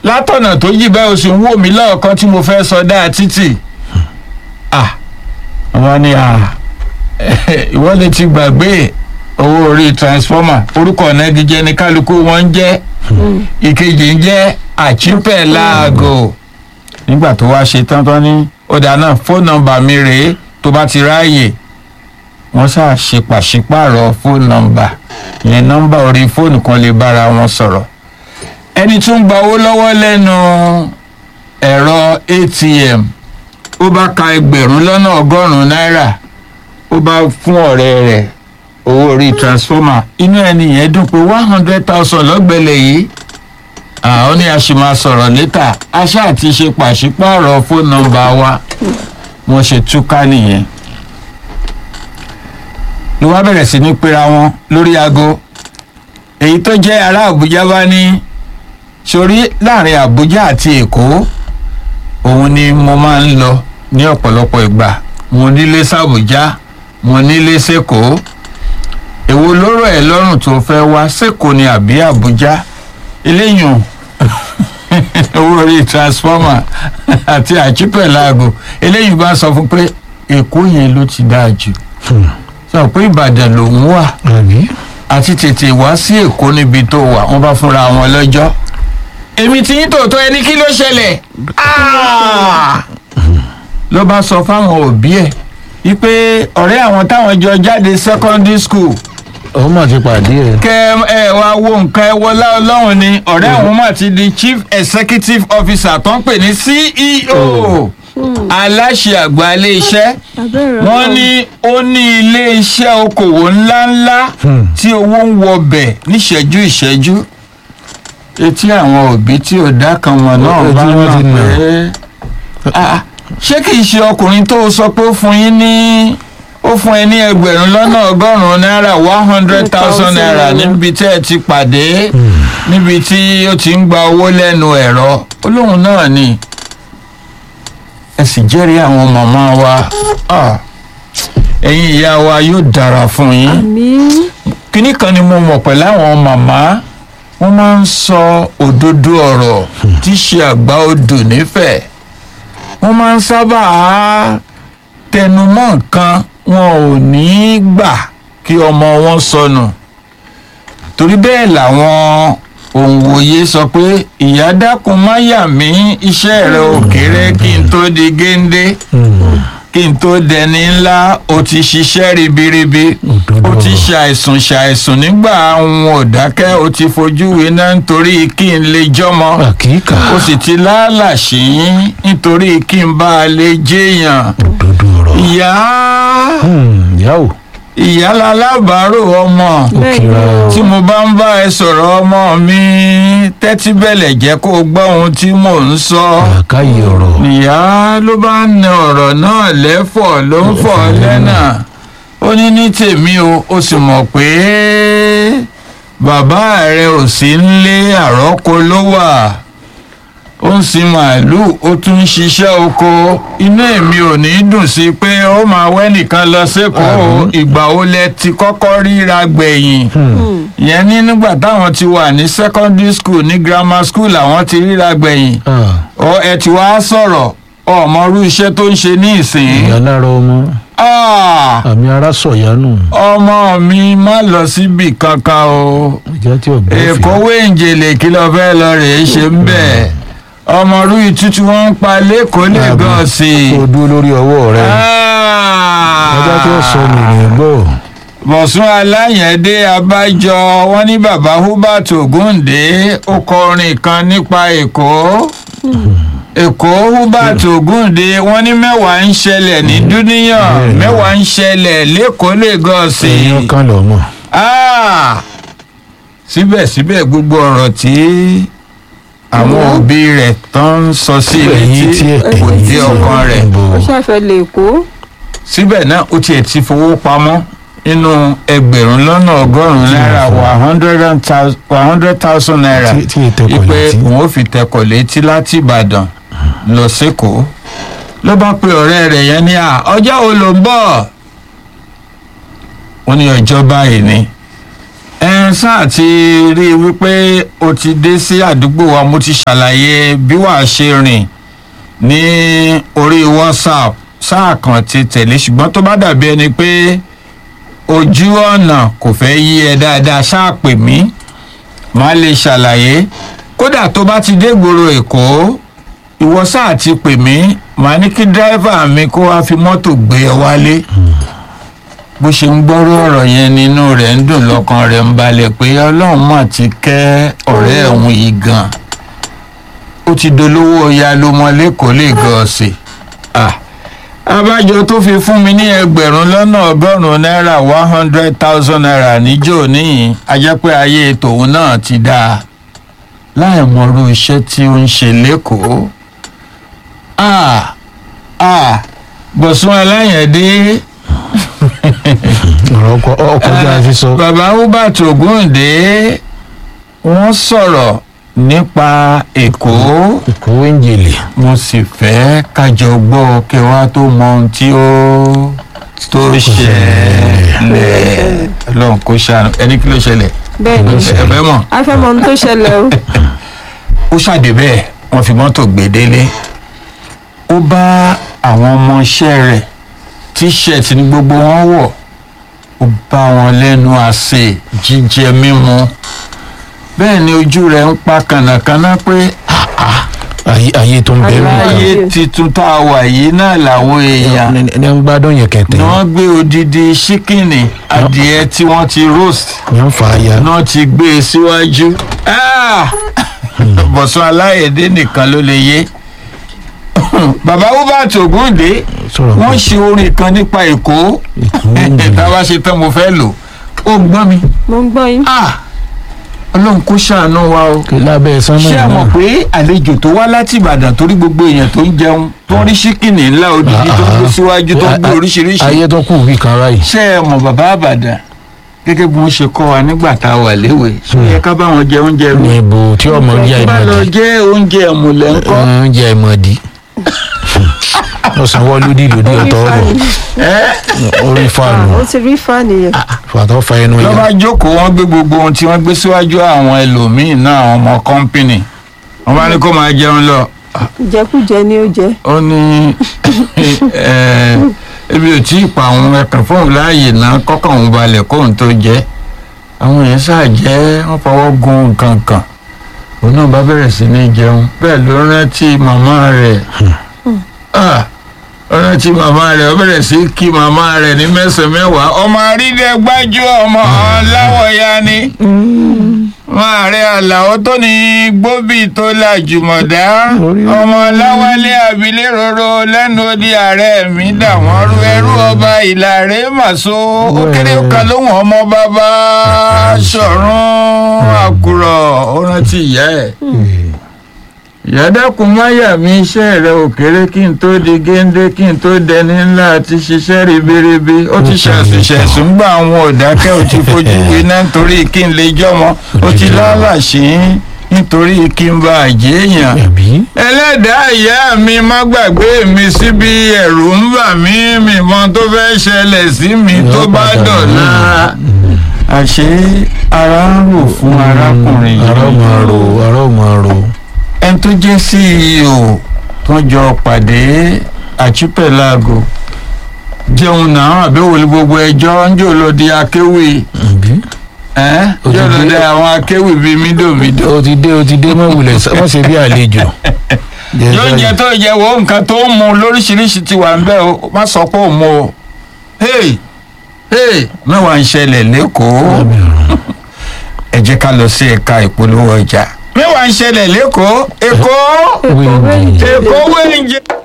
látọ̀nà tó yí bẹ́ẹ̀ o sì ń wò mí lọ́ọ̀kan tí mo fẹ́ sọdá títì ah wọ́n ní ah ìwọ lè ti gbàgbé owó orí transformer orúkọ nagijẹ ní kálukú wọn ń jẹ́ ìkejì ń jẹ́ àchípẹ̀ láago nígbà tó wá ṣe tán tán ní ọ̀dà náà fóònù nọ́mbà mi rèé tó bá ti ráàyè wọ́n ṣáà ṣe pàṣípààrọ̀ fóònù nọ́mbà ìyẹn nọ́mbà orí fóònù kan lè bára wọn sọ̀rọ̀ ẹni tún gba owó lọ́wọ́ lẹ́nu ẹ̀rọ atm ó bá ka ẹgbẹ̀rún lọ́nà ọgọ́rùn-ún náírà ó bá fún ọ̀rẹ́ rẹ̀ owó orí transformer inú ẹni yẹn dùn pé one hundred thousand lọ́gbẹ̀lẹ̀ yìí àwọn ní a sì máa sọ̀rọ̀ létà aṣá àti ṣe pàṣípààrọ̀ fóònù nọ́mbà wa wọ́n ṣe túká nìyẹn ló wá bẹ̀rẹ̀ sí ní pera wọn lórí aago èyí tó jẹ́ ará àbújá bá ní sórí láàrin àbújá àti èkó òun ni mo máa ń lọ ní ọ̀pọ̀lọpọ̀ ìgbà mo nílé sàbújá mo nílé sẹ́kọ̀ọ́ èwo lóró ẹ̀ lọ́rùn tó fẹ́ wá sẹ́kọ̀ọ́ ni àbí àbújá eléyìí owó orí transformer àti àchípẹ̀láàgò eléyìí bá sọ fún pé èkó yẹn ló ti dáa jù sọ pé ìbàdàn lòún wà àbí àti tètè wá sí èkó níbi tó wà wọn bá fúnra wọn lọ́jọ́ èmi tí yín tòótọ́ ẹni kí ló ṣẹlẹ̀ Ah! ló bá sọ fáwọn òbí ẹ̀ wípé ọ̀rẹ́ àwọn táwọn jọ jáde secondary school òun mà ti pàdé ẹ. kẹ ẹ wá wo nǹkan ẹ wọlá ọlọ́run ni ọ̀rẹ́ àwọn mà ti di chief executive officer tó ń pè ní ceo aláṣẹ àgbà ilé iṣẹ́ wọ́n ní ó ní ilé iṣẹ́ okòwò ńláńlá tí owó ń wọbẹ̀ níṣẹ́jú ìṣẹ́jú etí àwọn òbí tí ò dá kan wọn náà Ojú bá wọn ti mọ̀ nà. pé Ah, ṣé kìí ṣe ọkùnrin tó sọ pé ó fún yín ní ó fún ẹ ní ẹgbẹ̀rún lọ́nà ọgọ́rùn-ún náírà one hundred thousand naira níbi tí ẹ ti pàdé níbi tí ó ti ń gba owó lẹ́nu ẹ̀rọ olóhùn náà ni ẹ sì jẹ́rìí àwọn màmá wa Ah, ẹ̀yin ìyá wa yóò dára fún yín àmì kínní kan ni mo mọ̀ pẹ̀lú àwọn màmá wọ́n máa ń sọ òdodo ọ̀rọ̀ tí í ṣe àgbà odò nífẹ̀ẹ́ wọ́n máa ń sábà tẹnumọ́ nǹkan wọn ò ní í gbà kí ọmọ wọn sọnù torí bẹ́ẹ̀ làwọn òǹwòye sọ pé ìyá dákun má yà mí iṣẹ́ rẹ ò kéré kí n tó di géńdé kí n tó dẹni ńlá o ti ṣiṣẹ́ ribiribi Òdodo o ti ọ̀rọ̀. ṣàìsùn ṣàìsùn nígbà àwọn ò dákẹ́ o ti fojú winá nítorí kí n lè jọmọ àkíkà o sì ti lálàṣí nítorí kí n bá a lè jẹyàn òdodo ọ̀rọ̀. ìyá Hmm, ìyá o ìyá lalábàárò ọmọ òkìra tí mo bá ń bá ẹ sọ̀rọ̀ ọmọ mi tẹ́tí bẹ̀lẹ̀ jẹ́ kó o gbọ́ ohun tí mò ń sọ. àkáyé ọ̀rọ̀. ìyá ló bá ń na ọ̀rọ̀ náà lẹ́fọ̀ ló ń fọ̀ lẹ́nà ó ní ní tèmi o ó sì mọ̀ pé bàbá rẹ ò sí nílé àrọ́kọ ló wà ó ń sin màálùú ó tún ń ṣiṣẹ́ oko inú èmi ò ní dùn sí pé ó máa wẹ́ nìkan lọ sékòó ìgbà wo lẹ ti kọ́kọ́ ríra gbẹ̀yìn ìyẹn ní nígbà táwọn ti wà ní secondary school ní grammar school làwọn ti ríra gbẹ̀yìn Ah, ọ ẹ ti wá sọ̀rọ̀ ọmọrú iṣẹ́ tó ń ṣe ní ìsìn. ìyá lára ọmọ Ah, àmì ara sọ̀yánù ọmọ mi má lọ síbi kankan o ìjà tí ọ̀bẹ èkó wéǹjẹ̀lẹ̀ kí lọ fẹ́ lọ rèé ṣe ń bẹ̀ ọmọrú ìtútù wọn ń pa lẹ́kọ̀ọ́ lẹ́gọ̀ọ́sì. kó dúró lórí ọwọ́ rẹ ọjọ́ tí ó sọ nìyẹn gbọ́ bọ̀sùn aláyẹ̀dé abájọ wọn ní baba hubert ogunde ó kọ orin kan nípa èkó èkó hubert ogunde wọn ní mẹ́wàá ń ṣẹlẹ̀ ní dúníyàn Bẹ́ẹ̀ni. mẹ́wàá ń ṣẹlẹ̀ lẹ́kọ̀ọ́ lẹ́gọ̀ọ́sì èèyàn kan lọ́mọ Ah! síbẹ̀síbẹ̀ gbogbo ọ̀rọ̀ tí àwọn òbí rẹ̀ tán ń sọ sí Ẹ̀yìn létí tí ẹ̀- kò ẹ̀yìn dé tí ọkàn rẹ̀ ẹ̀ ń bọ̀. ó ṣàfẹ́ lè kó síbẹ̀ náà ó tiẹ̀ ti fowó pamọ́ nínú ẹgbẹ̀rún lọ́nà ọgọ́rùn-ún náírà one hundred and thou- one hundred thousand naira Tí- tí ìtẹkọ̀ wípé létí. òun ó fi tẹkọ̀ létí láti ìbàdàn lọ sékòó ló bá pe ọ̀rẹ́ rẹ̀ yẹn ní à ọjọ́ wo ló ń bọ̀ ó ní ọjọ́ báyìí ni ẹ sáà ti rí i wípé o ti dé sí àdúgbò wa mo ti ṣàlàyé bí wàá ṣe rìn ní orí whatsapp sáà kan ti tẹ̀lé ṣùgbọ́n tó bá dàbí ẹni pé ojú ọ̀nà kò fẹ́ yí ẹ dáadáa ṣáà pè mí màá lè ṣàlàyé kódà tó bá ti dé gbòòrò èkó ìwọ sáà ti pè mí màá ní kí dírẹ́fà mi kó wá fi mọ́tò gbé ẹ wálé bó ṣe ń gbọ́rọ̀ ọ̀rọ̀ yẹn nínú rẹ̀ ń dùn lọ́kàn rẹ̀ ń balẹ̀ pé ọlọ́run mà ti kẹ́ ọ̀rẹ́ òun yìí gan ó ti dolówó ọya ló mọ lẹ́kọ̀ọ́ lè gan ọ̀sẹ̀ abájọ tó fi fún mi ní ẹgbẹ̀rún lọ́nà ọgọ́rùn-ún náírà one hundred thousand naira níjó níyìn ajẹ́pẹ́ ayé tòun náà ti dáa láì mọ̀rú iṣẹ́ tí ó ń ṣe lẹ́kọ̀ọ́ ah ah bọ̀sùn aláyẹ̀dé ọ̀rọ̀ ọkọ̀ ọkọjá fi sọ. bàbá hubert ogunde wọ́n sọ̀rọ̀ nípa èkó ìkówé ń jèlè. mo sì fẹ́ kájọ gbọ́ kí wá tó mọ ohun tí ó tó ṣẹlẹ̀ ọlọ́run kó ṣàánú ẹni kí ló ṣẹlẹ̀ bẹ́ẹ̀ ni ẹ̀fẹ́ mọ̀ a fẹ́ mọ ohun tó ṣẹlẹ̀ o ó ṣàdé bẹ́ẹ̀ wọ́n fi mọ́tò gbé délé ó bá àwọn ọmọọṣẹ́ rẹ̀ tíṣẹ̀tì ní gbogbo wọn wọ̀ ó bá wọn lẹ́nu àsè jíjẹ mímu bẹ́ẹ̀ ni ojú rẹ̀ ń pa kànàkànà pé ayé ayé tó ń bẹ̀rù ayé kan. titun tá a wà yìí náà làwọn èèyàn ní ní ń gbádùn yẹn kẹtẹ. ni wọ́n gbé odidi ṣíkìnì adìẹ tí wọ́n ti roast ní ń fa aya. náà ti gbé e síwájú Ah! bọ̀sùn aláyẹ̀dé nìkan ló lè yé bàbá hubert ogunde sọ̀rọ̀ wọ́n pé ṣe orin kan nípa èkó ìkówé ń jèlè. tá a bá ṣe tán mo fẹ́ lò ó gbọ́n mi mo ń gbọ́ yín Ah! ọlọ́run kó ṣàánú wa o kí lábẹ́ sánmọ́ ṣé ẹ mọ̀ náà. pé àlejò tó wá láti ìbàdàn torí gbogbo èèyàn tó ń jẹun tó ń rí ṣíkìnì ńlá odidi tó ń gbé síwájú tó ń gbé oríṣiríṣi ayé tó kù bí kan ráyè. ṣé ẹ mọ̀ bàbá àbàdàn gẹ́gẹ́ bí wọ́n ṣe kọ́ wa nígbà tá a wà léwe ṣé ó yẹ ká bá wọn jẹ oúnjẹ rú ní ibo tí ọmọ jẹ bá lọ ìmọ̀dí. jẹ oúnjẹ ẹ̀mùlẹ̀ ńkọ́ oúnjẹ ìmọ̀dí. ọ̀sán wọlúdì lòdì ọ̀tọ̀ ọ̀rọ̀ orí Ah, fáànù ó ti rí fáànì yẹn fàtọ́ fa ẹnu lọ́ bá yà. jókòó wọ́n gbé gbogbo ohun tí wọ́n gbé síwájú àwọn ẹlòmíín náà àwọn ọmọ kọ́ńpìnì wọ́n bá ní kó máa jẹun lọ jẹkújẹ ni ó jẹ ó ní eh, ebi ò tí ì pa àwọn ẹkàn fóun láàyè náà kọ́kàn òun balẹ̀ kóun tó jẹ́ àwọn èèyàn ṣáà jẹ́ wọ́n fọwọ́ gun nǹkan kan òun náà bá bẹ̀rẹ̀ sí ní jẹun bẹ́ẹ̀ ló rántí màmá rẹ̀ Ah, ó rántí màmá rẹ̀ ó bẹ̀rẹ̀ sí kí màmá rẹ̀ ní mẹ́sàn-án mẹ́wàá ọmọ àrídẹ́gbájú ọmọ láwọ̀ya ni máa rẹ àlàó tó ní gbóbì tó la jùmọ̀dá ọmọ láwálé àbílẹ̀ roro lẹ́nu odi ààrẹ mi dà wọ́n rú ẹrú ọba ìlàrẹ màso ó kéré kan lóhùn ọmọ bàbá ṣọ̀run àkùrọ̀ ó rántí ìyá ẹ̀ ìyá dákun máyà mi iṣẹ́ rẹ ò kéré kí n tó di géńdé kí n tó dẹni ńlá àti ṣiṣẹ́ ribiribi ó ti ṣàṣùṣẹ̀sùn gbà àwọn òdákẹ́ ò ti fojú winá nítorí kí n lè jọmọ ó ti lálàṣí nítorí kí n bá àjẹ́ èèyàn ẹ̀bí. ẹlẹ́dàá ìyá mi má gbàgbé mi síbi ẹ̀rù ń bà mí mi mọ tó fẹ́ ṣẹlẹ̀ sí mi tó bá dọ̀la àṣé ara ń rò fún arákùnrin yìí ará máa ro ará máa ro. ẹni tó jẹ́ ceo tó jọ pàdé àchípẹ̀láàgò jẹun náà àbẹ̀wò ní gbogbo ẹjọ́ ń jò lọ di akéwì ẹ̀bí. ẹ́ Ó ti jò lọ dé. di àwọn akéwì bíi mídòmídò. o ti dé o ti dé mọ̀ wulẹ̀ wọ́n ṣe bí àlejò. yóò jẹ tó jẹ wo nǹkan tó ń mu lóríṣiríṣi ti wà ń bẹ́ o má sọ pé ò mu o. hey hey mẹ́wàá ń ṣẹlẹ̀ lẹ́kọ̀ọ́ ẹ jẹ́ ká lọ sí ẹ̀ka ìpolówó ọjà. mẹ́wàá ń ṣẹlẹ̀ lẹ́kọ̀ọ́ èkó wíńdì. èkó wẹ́ǹjẹ.